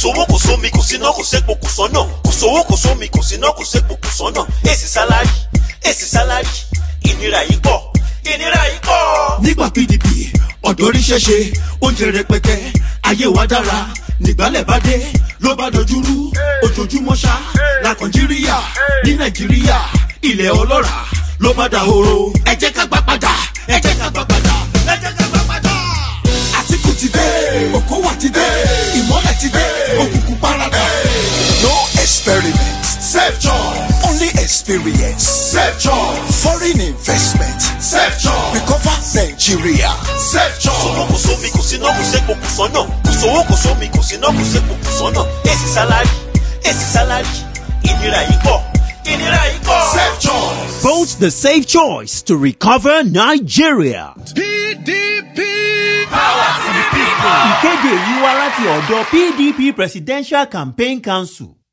sówó kò sómi kò síná kò sépo kò sọ́nà kò sówó kò sómi kò síná kò sépo kò sọ́nà èsì sálárì èsì sálárì ìnira yìí pọ̀ ìnira yìí pọ̀. nígbà pdp ọ̀dọ́ ríṣẹ́ ṣe oúnjẹ rẹpẹtẹ ayé wa dára nígbàlẹ̀ bá dé ló bá dojúrú ojoojúmọ́ ṣá la nàìjíríà ní nàìjíríà ilẹ̀ ọlọ́ràá ló bá dahoro ẹ jẹ́ ká gbà padà ẹ jẹ́ ká gbà padà ẹ jẹ́ ká gbà padà. àtìkù ti dé òkòwà ti dé ìmọ̀lẹ̀ ti dé òkùnkùn paradà. No experiment. Safe choice. Only experience. Safe choice. Foreign investment. Safe choice. Recover Nigeria. Safe sówó choice. kò sómi kò síná kò sépo kò sọ́nà kò sówó kò sómi kò síná kò sépo kò sọ́nà èsì sálárì èsì sálárì ìnira yìí pọ̀ ìnira yìí pọ̀. Safe choice. Vote the safe choice to recover Nigeria. PDP. Ìkéde yìí wá láti ọ̀dọ̀ PDP Presidential Campaign Council.